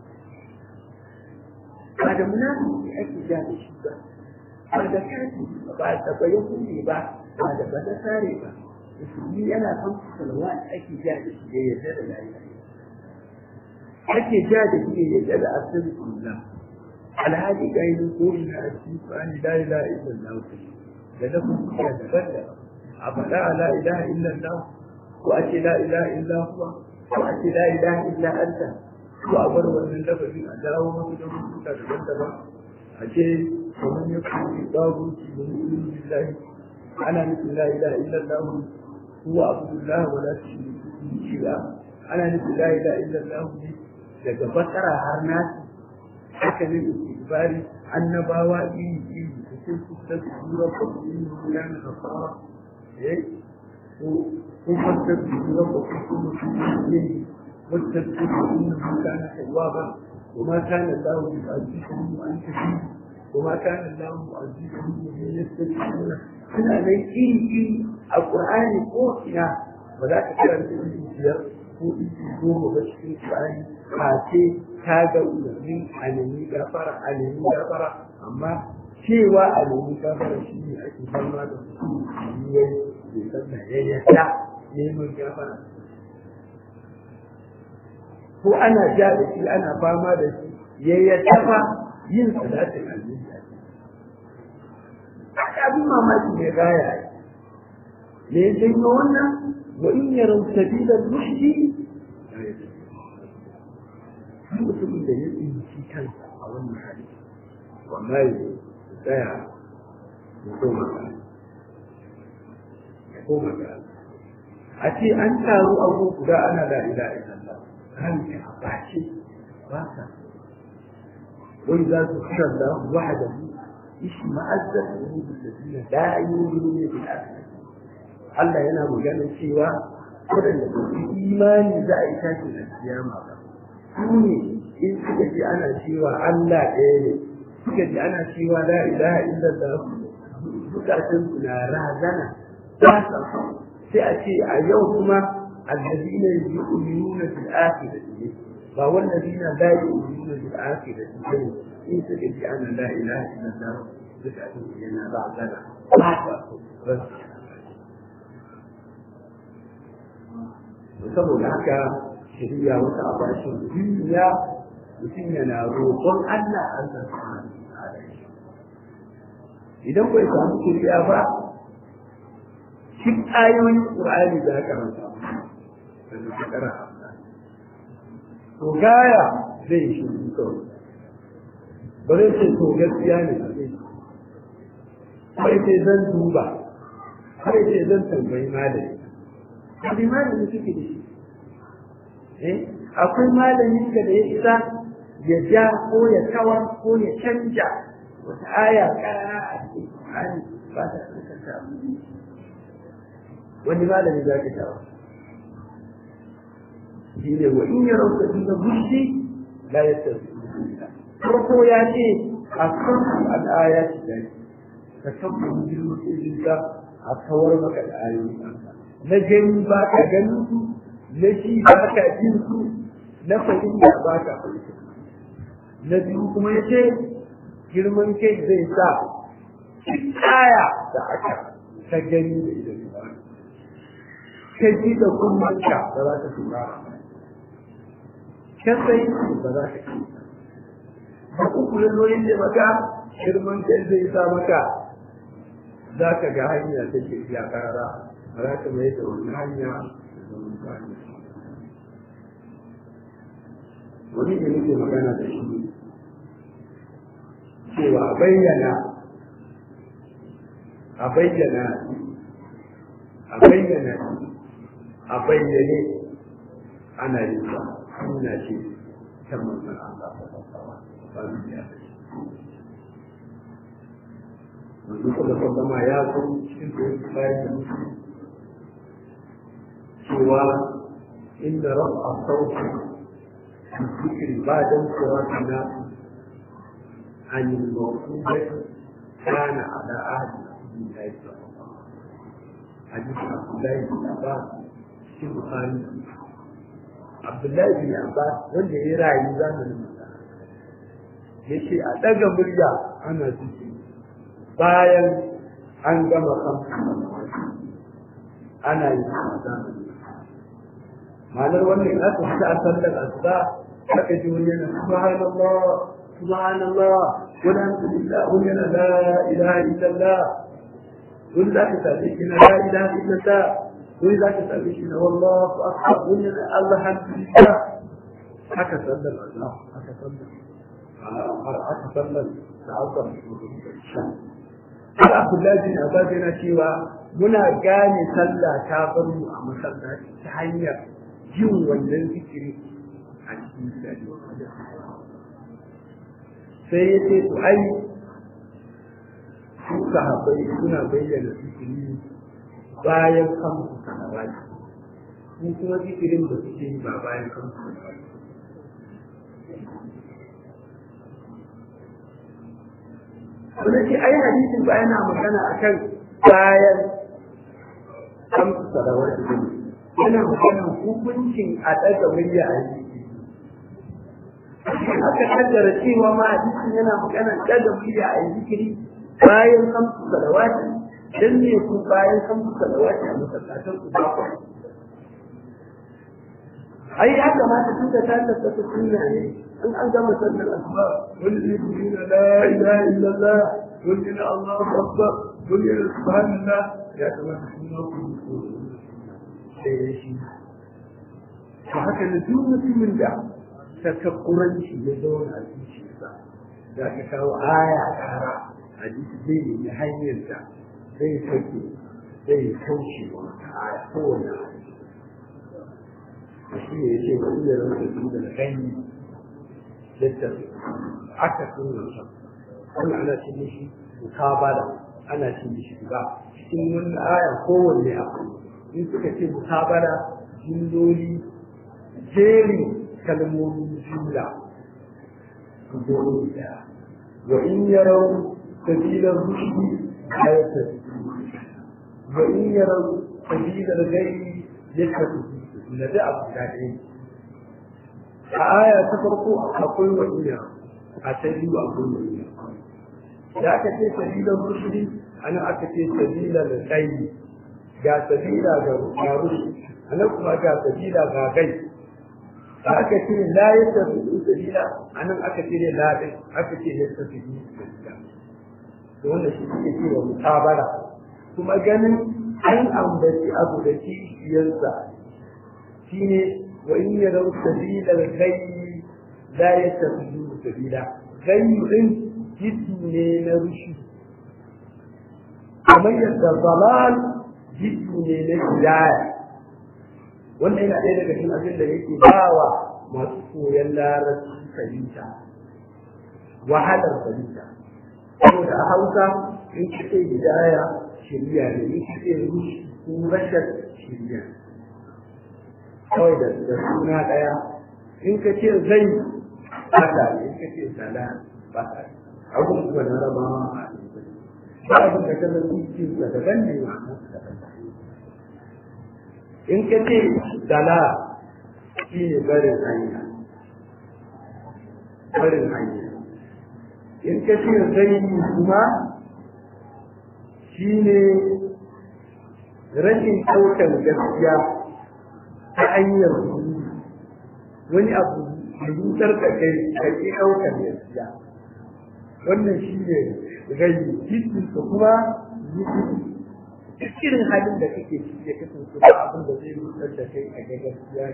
S2: ba da munafiki ake ja da shi ba ba da kafi ba da bayan kuɗi ba ba da ba da sare ba musulmi yana kan salwa ake ja da shi ya yarda da la ilaha ake ja da shi ya yarda da asalin alhaji ga yi koyi na cikin Qur'ani la ilaha illallah da na kuma daban da a faɗa a la ilaha illallah ko a ce la ilaha illa huwa ko a ce la ilaha illa anta ko a bar wannan lafazin a dawo masu da rubuta daban-daban a ce kamar ya kuma babu ci da mu'minin billahi ana nufin la ilaha illallah huwa abdullah wa la tushriku bihi shay'a ana nufin la ilaha illallah ne daga bakara har nasi haka ne istighfari annabawa iri iri da sai su ta tura ko yin ya na fara eh ko ko fatta tura ko ko ne wata ta inna kana tawwaba وما كان الله يعذبهم وانت فيه وما كان الله معذبهم وهم يستغفرون suna nan iri iri a ƙur'ani ko ina ba za ka karanta iri biyar ko iri goma ba cikin ƙur'ani face ta ga umarni a nemi gafara a nemi gafara amma cewa a nemi gafara shi ne ake fama da mutum yiwuwar bai san da ya yadda neman gafara ko ana ja da shi ana fama da shi ya yadda fa yin salatin annabi abin mamaki ne gaya me ya janyo wannan wa in yarau sabila rushdi mutumin da ya tsinci kansa a wannan hali wallahi tsaya ya koma ga ya koma ga a ce an taru abu guda ana da ila illallah ranka a bace ba ka wai za su kira da wahdahu اشمأزت قلوب الذين لا يؤمنون بالآخرة Allah yana magana cewa waɗanda ba su imani za a yi tashi da kiyama ba su ne in suka ji ana cewa Allah ɗaya ne suka ji ana cewa la ilaha illallah zukatan su na razana ba sa sai a ce a yau kuma allazina yu'minuna bil akhirati ba wallazina la yu'minuna bil akhirati bane in suka ji ana la ilaha illallah zukatan su yana razana ba sa ba saboda haka shari'a wata abashin duniya mutum yana roƙon Allah Allah idan bai samu shari'a ba shi ayoyin Qur'ani da aka ranta da shekara to gaya zai shi kawai ba zai ce to gaskiya ne ba zai kai ce zan duba kai ce zan tambayi malami wani malami suke da shi akwai malamin ka da ya isa ya ja ko ya kawar ko ya canja wata aya kara a cikin Qur'ani ba ta kanta wani malami za ka tawa shi ne wa in ya rauka inda bushi la ya tafi farko ya ce a kan al'aya ce da ka tabbata jirgin ka a kawar maka da ayoyi na gani ba ka ganin su na shi ba ka jin su na fahimta ba ka fahimta na biyu kuma ya ce girman kai zai sa kaya da aka ta gani da idan ba ka ji da kummanka ba za ka tura ka sai ba za ka ci da uku lalloyin da maka girman kai zai sa maka za ka ga hanya ta ke ya karara ba za ka mai da wani hanya da zaman kwanci wani da nake magana da shi cewa a bayyana a bayyana a bayyana a bayyane ana yin sa hanya ce ta manzan Allah ta fasawa ba mu ya da shi wanzu kuma sallama ya zo cikin koyon bayan da mutu cewa inda rafa sauki الذكر بعد انصراف الناس عن الموجودة كان على عهد رسول الله صلى الله عليه وسلم حديث عبد الله بن عباس في البخاري عبد الله بن عباس wanda ya rayu zamanin ya ce a ɗaga murya ana zuci bayan an gama kamfa ana yin zamanin ma'anar wannan aka fita a sallar asuba aka ji wani yana subhanallah subhanallah wani alhamdulillah wani yana la ilaha illallah wani za ka same shi na la ilaha illallah wani za ka same shi na wallahu akbar wani yana allah alhamdulillah haka sallar asuba haka sallar haka sallar ta'azzam Haka Abdullahi bin Abbas yana cewa muna gane sallah ta bar mu a masallaci ta hanyar jin wannan zikiri a cikin gari sai ya ce to ai su sahabbai suna bayyana zikiri bayan kansu salawati su kuma zikirin da suke yi ba bayan kansu salawati Wanda ce ai hadisin ba yana magana akan bayan kansu salawati ne yana maganin hukuncin a ɗaga murya a yi aka kaddara cewa ma hadisin yana maganin ɗaga murya a yi zikiri bayan kamsu salawati dan ne ku bayan kamsu salawati a masallatan ku ba ku ai ya kamata tun da ta tabbata sunna ne in an gama sallar asuba wani zikiri na la ilaha illallah wani na Allahu akbar wani na subhanallah ya kamata sunna ku sai ya shi to haka da duk mutumin da takakkuranci ya zauna a zuciyarsa za ka kawo aya kara a jiki zai yi hanyar da zai sauke zai kauce wa wata aya kowane a shi ne ya ce ba iya rasa su da gani yadda aka sunna sa wannan ana cikin shi mukabala ana ce mishi ba cikin wannan aya kowanne akwai in suka ce mutabara jimloli jerin kalmomin jumla jumloli da wa in yarau sabilar rushdi la yattabi'un wa in yarau sabilar ghairi yattabi'un da da abu da ɗaya a aya ta farko akwai wa in yarau a ta biyu akwai wa in yarau da aka ce sabilar rushdi ana aka ce sabilar ghairi ga sabila ga rushdi anan kuma ga sabila ga ghairi aka ce la ya tafi sabila anan aka ce ne la din aka ce ya tafi sabila to wannan shi ke cewa mutabara kuma ganin an ambaci abu da kishiyarsa shine wa in ya rau sabila ghayyi la ya tafi sabila ghayyi din jiddi ne na rushi kamar yadda dalal jiddi ne na hidaya wannan yana ɗaya daga cikin abin da yake bawa masu koyon larabci fahimta wahalar fahimta saboda a hausa in ka ce hidaya shirya ne in ka ce rushi ko rashar shirya kawai da suna ɗaya in ka ce zai bata ne in ka ce sala bata ne abun kuma na rabawa a ba abin da kallon zuciyar da daban ne ma'anarsa daban in ka ce dala shi ne barin hanya barin hanya in ka ce zai kuma shi ne rashin ɗaukar gaskiya ta hanyar wani abu da zutar da kai ka ƙi ɗaukar gaskiya wannan shi ne rai titin kuma zuci duk irin halin da kake ciki ya kasance ba abin da zai rutsar da kai a ga gaskiya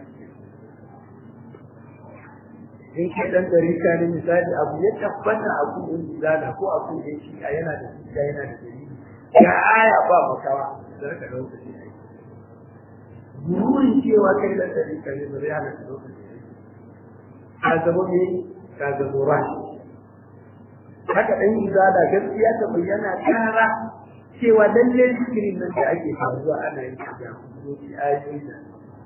S2: in kai dan darika ne misali abu ya tabbata abu in zana ko abu da shi a yana da hujja yana da dalili ga aya ba makawa da ka dauka shi ai burin cewa kai dan darika ne ba zai hana ka dauka shi ka zama me ka zama rashi haka dan izada gaskiya ta bayyana kara cewa lalle zikirin nan da ake faruwa ana yin shi da hukumoci ayoyi da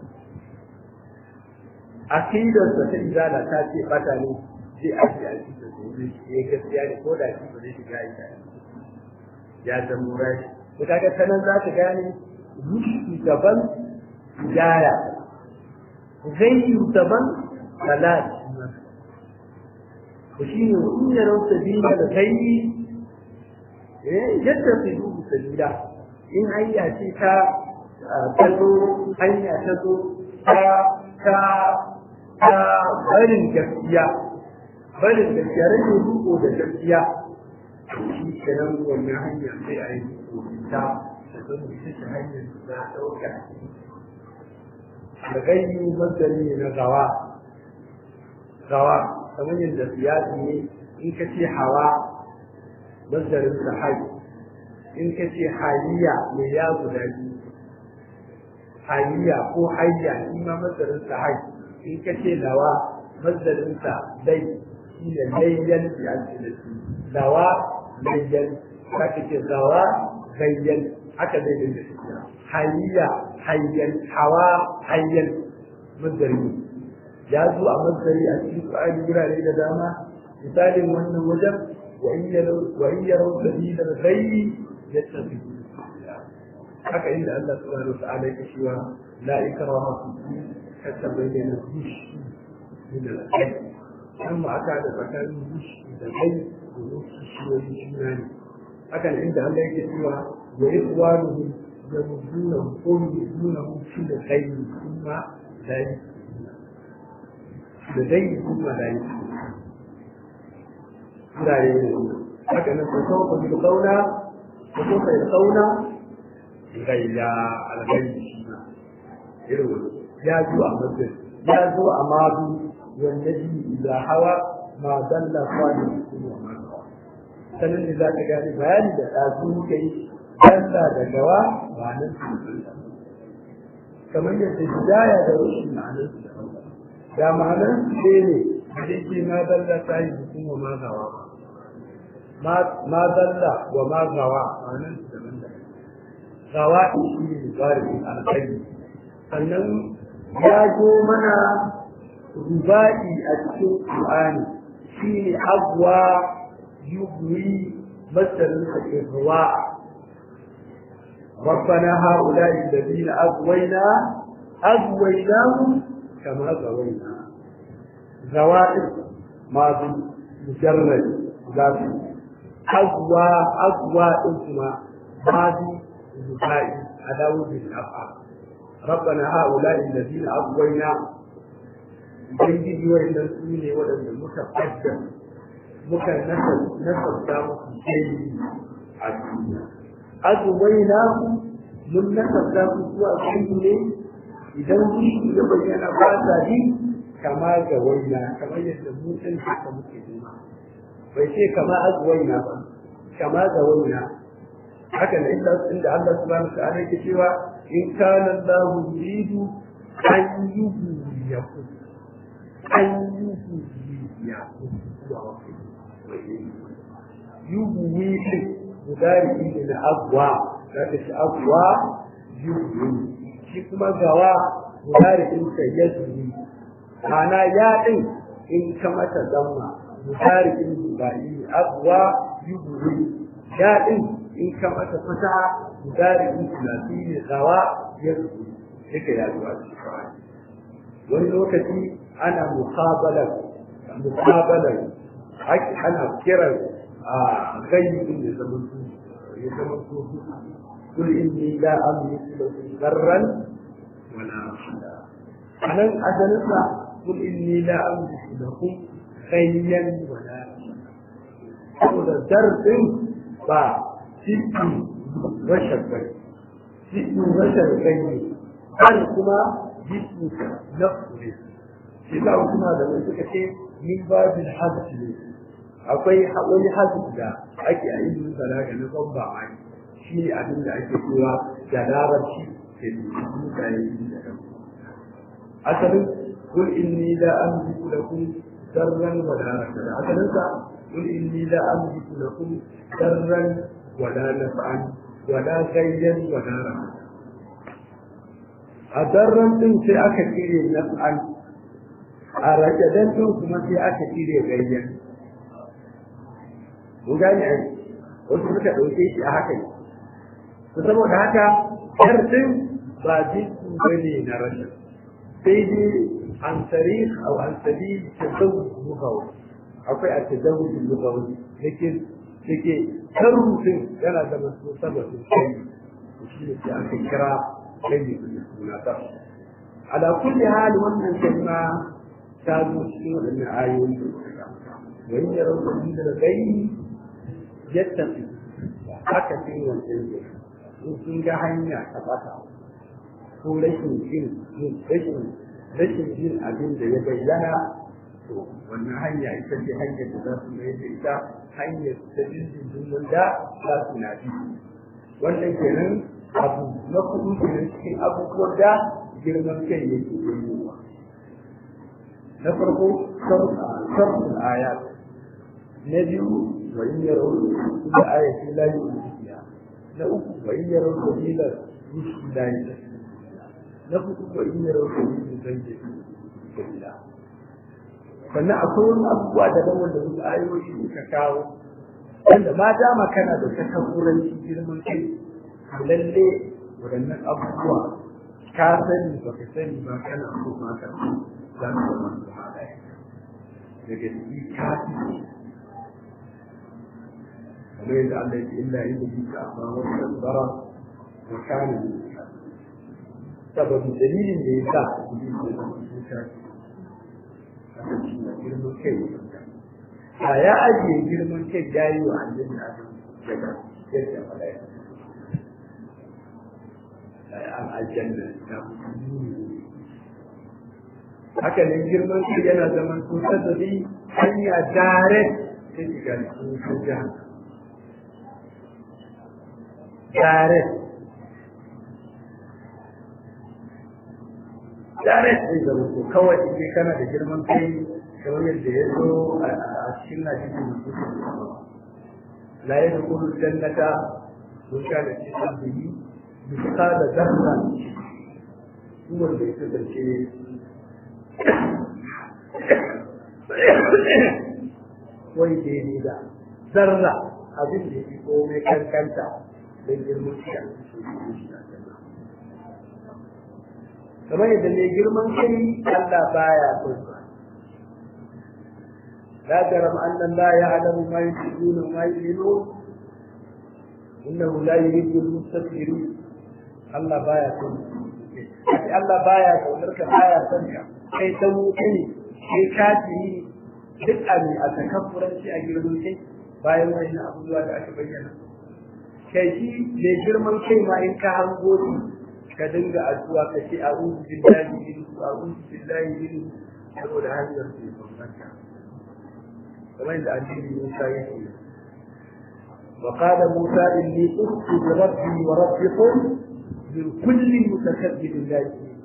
S2: akidar sa ta izala ta ce bata ne sai a ce a cikin da wuri ya gaskiya ne ko da shi ba zai shiga ita ya zama rashi to kaga ta nan za ka gane rushi daban hidaya zai yi daban salat to shine in yarau sabila da kai yadda su dubu sabila in hanya ce ta tazo hanya ta zo ta ta ta barin gaskiya barin gaskiya rage duko da gaskiya shi kenan wannan hanya sai a yi ta ta zama ita ce hanyar da ta ɗauka da gani mazari na gawa gawa kamar yadda siyasi ne in ka ce hawa mazdarin sa hayi in ka ce hayya mai ya guda biyu hayya ko hayya shi ma mazdarin sa hayi in ka ce lawa mazdarin sa dai shi ne layyan bi alfilati lawa layyan ka ce zawa gayyan haka zai dinga tafiya hayya hayyan hawa hayyan mazdarin ya zo a mazari a cikin Qur'ani gurare da dama misalin wannan wajen wa in yarau sabila ghayyi yattabi haka inda Allah subhanahu wa ta'ala yake cewa la ikraha fi din hatta bayyana rushd min al-ghayy amma aka da tsakanin rushd da ghayy da rushd shi juna ne haka inda Allah yake cewa wa ikhwanuhum yamuddunahum qul yudunahum fi al-ghayy thumma la da dai kuma da yi wurare ne haka nan ko kawo ko bi kauna ko ko kai kauna gayya algayyi shi ma irin ya zo a masjid ya zo a madu wanda ji da hawa ma dalla kwani kuma ma sanin da za ka gane bayani da ɗazu kai dalla da gawa ba nan su kamar yadda hidaya da rushin ma'anar su da ma'anar su ne da yake ma dalla ta yi hukuma ma gawa ma dalla wa ma gawa wannan daban daban gawa shi ne zarifin alƙali sannan ya zo mana ruba'i a cikin Qur'ani shi ne agwa yugwi masarin sa irwa ربنا هؤلاء الذين أغوينا أغويناهم كما غوينا زوائد ماضي مجرد ذاتي أغوى أغوى اسمه ماضي البكاء على وجه الافعال ربنا هؤلاء الذين اغوينا ubangiji wa'annan su ne waɗanda muka fadda muka nasarta musu jeli a duniya azuwaina ku mun nasarta ku zuwa kanku ne idan shi ya bayyana ba sa ji kama ga waina kamar yadda mu ɗin haka muke nuna bai ce kama azuwaina ba kama ga waina haka ne inda Allah subhanahu wa ta'ala yake cewa in kana Allah yuridu an yuhyiyaku an yuhyiyaku yuhyi shi mudari ne na abwa zaka shi abwa yuhyi shi kuma gawa mudari din sa yazmi ana ya din in ka mata zamma mudari din ba yi abwa yuhyi ya din in ka mata fata gudari in tunasi ne tsawa ya rufu duka ya zuwa wani lokaci ana mukabalar mukabalar haƙi ana kiran a gayyukin da zama su ya zama su kul inni la amliku lakum darran wala rashida anan asalinsa kul inni la amliku lakum khayyan wala rashida saboda darsin ba cikin rashin gai cikin rashin gai ne har kuma jikin na kure shi za kuma da mai suka ce min babin hajji ne akwai wani hajji da ake a ilimin balaga na ban ba mai shi ne abin da ake cewa da larabci da mutane da kan asalin kul inni la amliku lakum darran wa la rashada asalin sa kul inni la amliku lakum darran ولا نفعا ولا غيا ولا رحمة أدرن din sai aka cire naf'an a rajadan din kuma sai aka cire gayyan mun gane ai wasu suka ɗauke shi a haka ne to saboda haka yar din ba jinsu bane na rashin sai dai an tarikh aw an sabil tazawwuj lughawi akwai a tazawwuj lughawi yake yake tarufin yana da masu sababin kai shi ne aka kira kai da suna ta ala kulli hali wannan kalma ta zo cikin waɗannan ayoyi da suka wa in yaraw sabila al-ghayb yattaqi haka sai wancan ne in sun ga hanya ta bata ko rashin jin rashin rashin jin abin da ya bayyana to wannan hanya ita ce hanyar da za su mai da ita hanyar ta dindindin wanda za su na bi wannan kenan abu na kudu kenan cikin abubuwan da girman kai yake yi na farko sarfin ayat na biyu wa in yaro da ayatin la yu'minu na uku wa in yaro sabila rusul la yu'minu na hudu wa in yaro sabila zanje sabila sannan akwai wani abubuwa da nan wanda wasu ayoyi suka kawo wanda ma dama kana da takabburanci girman kai lalle waɗannan abubuwa ka sani ba ka sani ba kana so ma ka za ka zama su halaye daga ciki ka fi kamar yadda Allah ya ce illa inda bi ka amma wani tabbara wa kana ne sababu dalilin da ya sa iblis ya zama cuta aka ci na girman kai a ya ajiye girman kai ya yi wa annabi adam daga yadda mala'ika an aljanna ta haka nan girman kai yana zaman kusa da bi hanya direct ta shiga cikin jihar direct direct zai zama ko kawai in kana da girman kai kamar yadda ya zo a cikin hadisi da suke la yadkhulu jannata man kana fi qalbihi mithqala dharra kuma da ita dace wai daidai da zarra abin da yake komai kankanta don girman shi kamar yadda mai girman kai Allah baya son sa la jaram anna la ya'lamu ma yusirruna wa ma yu'linun innahu la yuhibbu al-mustakbirin Allah baya son sa Allah baya kaunar ka baya son ka kai dan kai kai kafiri duk abi a takabburanci a girman kai bayan wani abubuwa da aka bayyana kai shi mai girman kai ma in ka hango shi ka dinga addu'a ka ce a'udhu billahi min a'udhu billahi min saboda hanyar da ya bambanta kamar da addini Musa ya ce وقال موسى إني أخت بربي وربكم من كل متكبر لا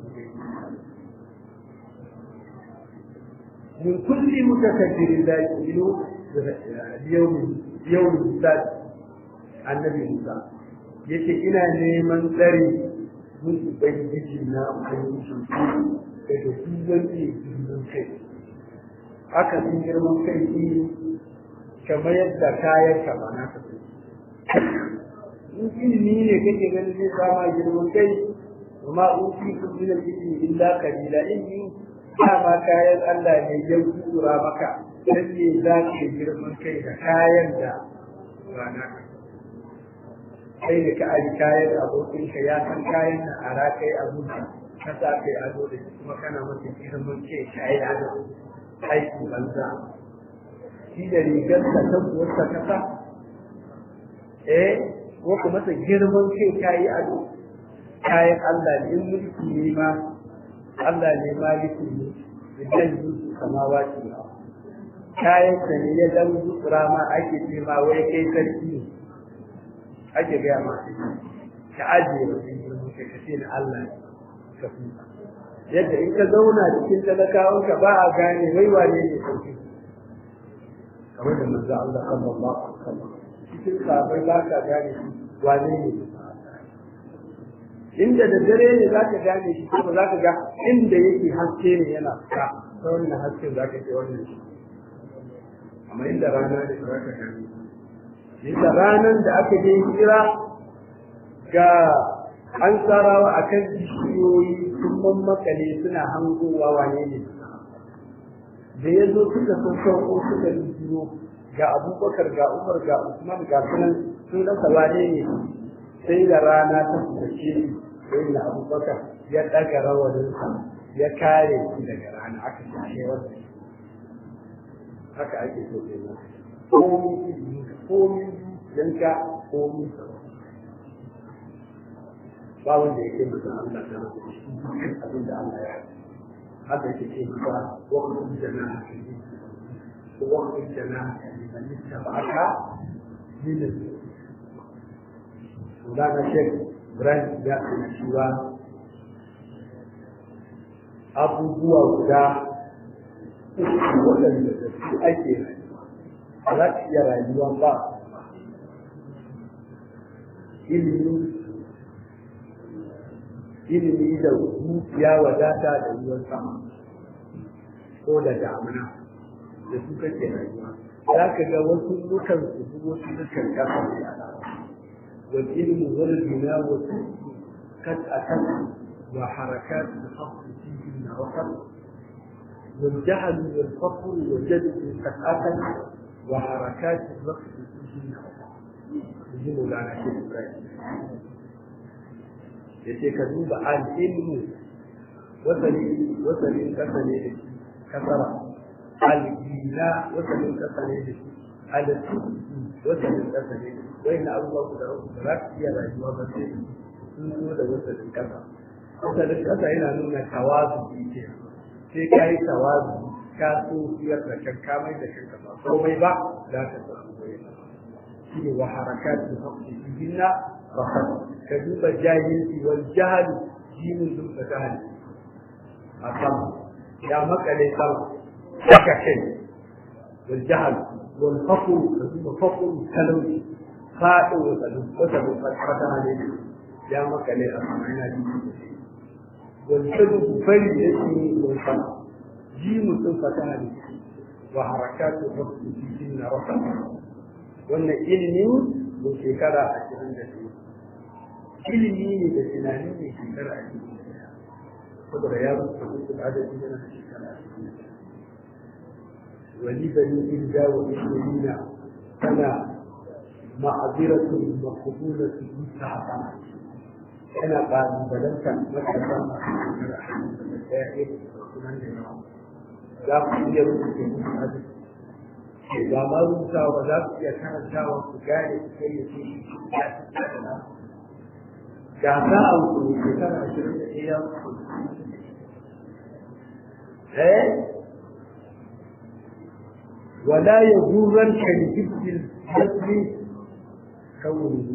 S2: من كل متكبر لا يؤمن اليوم يوم السادس النبي موسى yace ina neman tsari mun ubangiji na ubangiji daga duk wani girman kai haka sun girman kai shi kamar yadda kayan ka ba na ka in ilimi ne kake ganin zai sama girman kai kuma in fi kun min ilimi illa kalila ilimi dama kayan Allah ne ya kura maka dan ne za ka girman kai da kayan da ba na ka kai da ka aji kayan abokin ka ya san kayan na a rakai abinci ka sa kai ado da shi kuma kana masa girman kai kayi ado aiki banza shi da rigar ka ta buwarsa ka sa eh ko kuma masa girman kai kayi ado kayan Allah ne in mulki ne ma Allah ne maliki ne idan yi samawa ce kayan da ne ya dan zutsura ma ake ce ma wai kai sarki ne ake gaya ma ka ajiye mutum girman kai ka ce na Allah ne ka fuka yadda in ka zauna cikin talakawan ka ba a gane wai wane ne sarki kamar da manzo Allah sallallahu alaihi wasallam cikin sahabbai ba ka gane wane ne inda da dare ne za ka gane shi kuma za ka ga inda yake haske ne yana fita ta wannan hasken za ka ce wannan shi amma inda rana ne za ka gane inda ranar da aka je hira ga an tsarawa a kan bishiyoyi sun mammakale suna hangowa wane ne da ya zo suka sun sauko suka biyo ga abubakar ga umar ga usman ga sunan sun rasa wane ne sai da rana ta fuskace sai da abubakar ya ɗaga rawaninsa ya kare shi daga rana aka shahe wanda haka ake so ke nan komi komi yanka komi ba wanda ya kai mutum Allah ta rabu abin da Allah ya haka yake ce ba wakilin jana'a wakilin jana'a liman ittaba'aka min Mulana Sheikh Ibrahim ya kana cewa abubuwa guda uku waɗanda da su ake rayuwa a za ka iya rayuwa ba ilimi ilimi da dukiya wadata da ruwan sama ko da damuna da su kake rayuwa za ka ga wasu dukan su wasu dukan kasa da والعلم والبناء قد أتت وحركات الفصل فيهن وصل والجهل والفقر والجدل قد أتت وحركات الرقص فيهن وصل يجي مولانا شيخ إبراهيم yace ka duba al-ilmu wasali wasalin kasa ne da shi kasara al-gina wasalin kasa ne da shi al-tuki wasalin kasa ne da shi wai na abubuwa guda uku da za su iya rayuwa ba sai sun zo da wasalin kasa wasalin kasa yana nuna tawazu ke sai ka yi tawazu ka so siyar da kan kamai da kanka ba komai ba za ka samu wai shi ne wa harakat da haƙƙi jinna rahat ka duba jahilci wal jahali jinin dun ka jahali a sama ya makale sama haka kai wal jahal wal faqru da kuma faqru talauci fa'in wata wata fata ne ya makale a sama yana jiki wal sadu bari da shi wal fa ji mutum fata ne wa harakatu rabbi fi na rafa wannan ilimi da shekara ashirin da biyu ilimi ne da tunani ne shekara ashirin da ɗaya saboda ya rubuta dukkan adadi yana da shekara ashirin da ɗaya wani bani ilda wa ishirina tana ma'aziratu maqbulatu mustahaba yana ƙalubalanta matasa masu shekara ashirin da ɗaya irin sunan da yawa za ku iya rubuta musu adadi ke ba ma rubutawa za ku iya karantawa ku gane ku kai ya ce ya ci da ga ta a wuce shekara ashirin da ɗaya eh wala ya gurar ka da jirgin jasmi kawai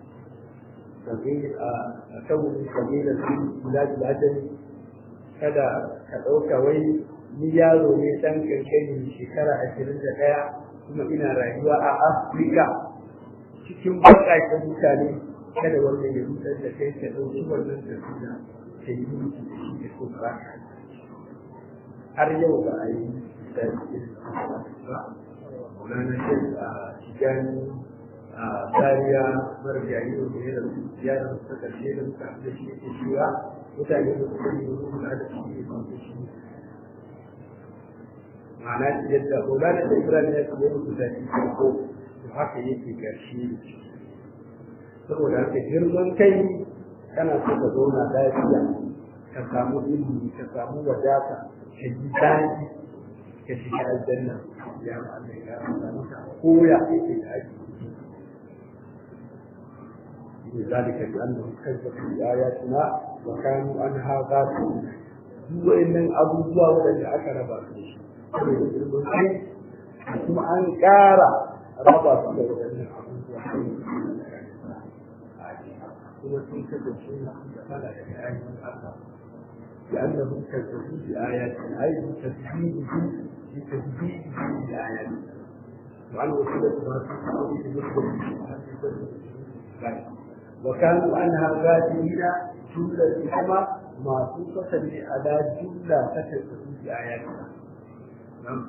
S2: a kawai kabilar su bilad ladan kada ka ɗauka wai ni yaro ne ɗan kankani shekara ashirin da ɗaya kuma ina rayuwa a afirka cikin baƙaƙen mutane kada wannan ya rutar da kai ka ɗauki wannan tafiya ka yi miki da shi da kuma ba har yau ba a yi da ba Maulana Shek a Tijani a Zariya Marjayi da ya rasu ziyarar ta ƙarshe da muka da shi ke shiwa mutane da suka yi wani da shi ne ba shi ma'ana yadda Maulana Shek Ibrahim ya kuma rubuta shi farko to haka yake ƙarshe saboda haka girman kai kana so ka zauna lafiya ka samu ilimi ka samu wadata ka ji daɗi ka shiga aljanna ya Allah ya samu ka koya yake da aiki ذلك بأنهم كذبوا بآياتنا وكانوا عنها غافلين duk wa'annan abubuwa waɗanda aka raba su da shi kuma an ƙara raba su da waɗannan abubuwa kuma sun kasance na kala da ayoyin Allah لأنهم كذبوا بآياتنا أي بتكذيبه بتكذيبه بآياتنا وعن وسيلة ما في تأويل مسلم وكانوا عنها غافلين جملة كما معطوفة على جملة تكذبوا بآياتنا نعم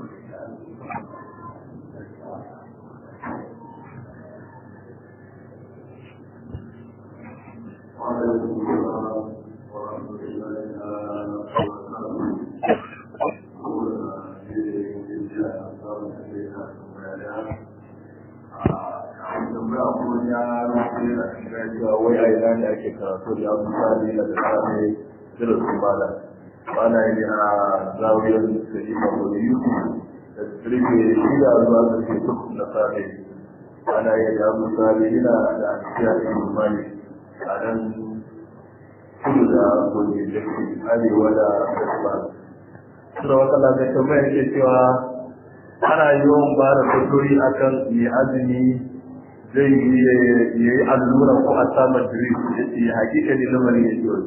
S3: wai a ina ne ake karatu da yawon misali na da sami irin su bala bana yi a zawiyar da yi mako da yuku da tsirge shida zuwa da ke tuk na sami ana yi da yawon misali yana da asiya da imani a nan kudu da gobe da ke arewa da kasuwa suna wata lafiya tambaya ke cewa ana yawan ba da fatori akan mai azumi zai yi ya yi allura ko a samun drip ya ce hakika ne lamarin ya ciwo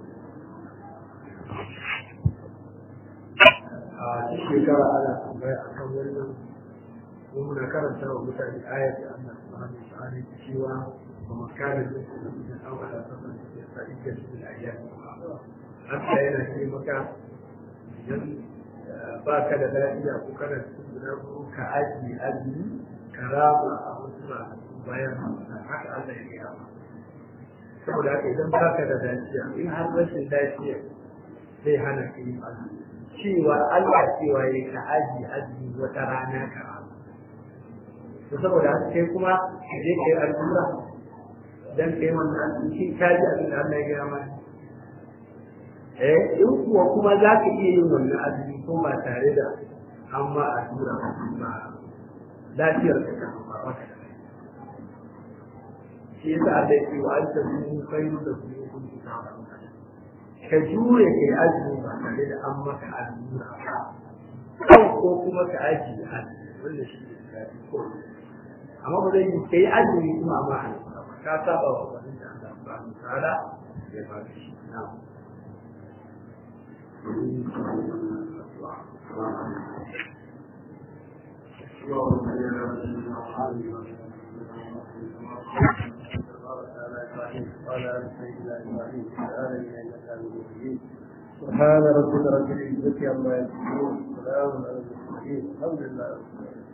S2: a cikin shekara ana tambaya a kan wannan ko muna karanta wa mutane ayat da Allah subhanahu wa ta'ala ke cewa wa makana da su da awala saban da sa'id da su da ayyam Allah yana ce maka idan ba ka da lafiya ko kana cikin guda ko ka aji azumi ka rama a wasu ranaku bayan haka Allah ya gaya saboda haka idan ba ka da lafiya in har rashin lafiya zai hana ka yi azumi cewa Allah cewa ya ka aji azumi wata rana ka rama to saboda haka kai kuma ka je ka yi allura dan kai wannan shi ka ji abin da Allah ya gaya mana eh in kuwa kuma za ka iya yin wannan azumi ko ba tare da an ma allura ba lafiyar ka kan ba wata shi yasa Allah ya ce wa anta min khairu da kuma kun ta ka jure kai azumi ba tare da an maka allura ba kan ko kuma ka aji azumi wanda shi ne kafi ko amma ba zai yi kai azumi kuma amma allura ba ka saba wa wani da Allah ba mu tsara ya ba shi na'am سبحان ربك رب العزة عما يصفون سلام على المرسلين الحمد لله رب العالمين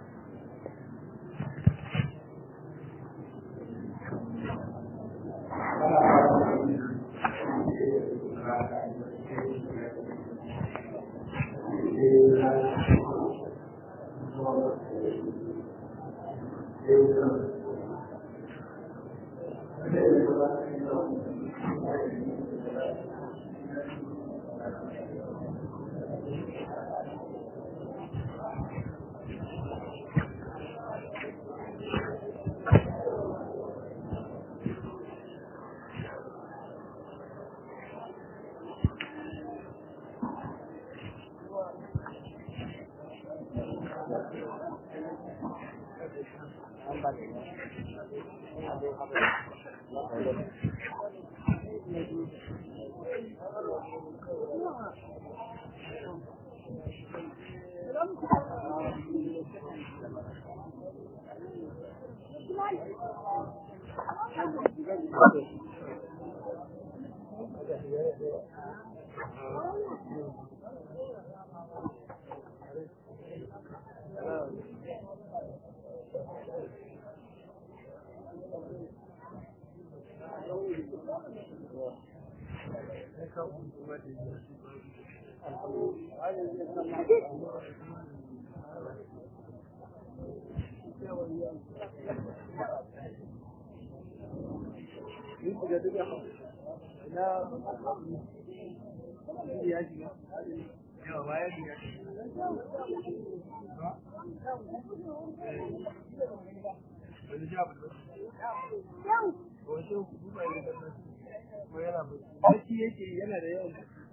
S1: Bacci yake yana da yawan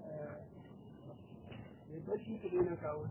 S1: mai bacci ku daina kawo.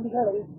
S1: tara